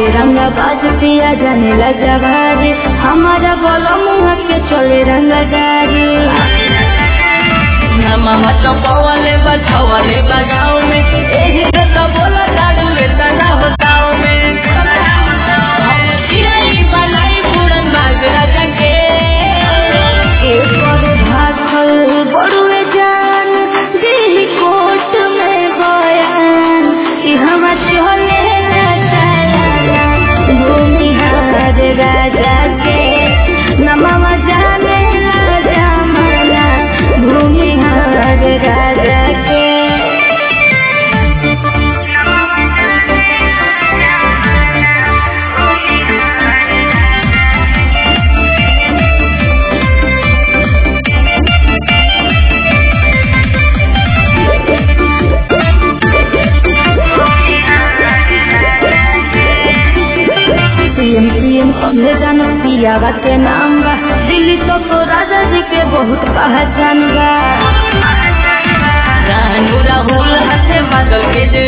हवे रंगा बाज पिया जाने ला जवारी हमारा बोलो मुँह के चले रंगा जारी मामा चपवाले बछवाले बगाव में एही से तो बोला दारू तना हो गाँव में हम चिड़ै बनाई पूरन बाजरा जके एक और भागल बड़ुए जान दिल्ली कोर्ट में बयान कि हम चले ना चला भूमिहार राजा के नमवा जाने ला जमाना भूमिहार राजा के सीएम सीएम कमले जान पियावा के नाम बा दिल्ली तो, तो राजा जी के बहुत पहचान बा रानू राहुल हसे बादल के जे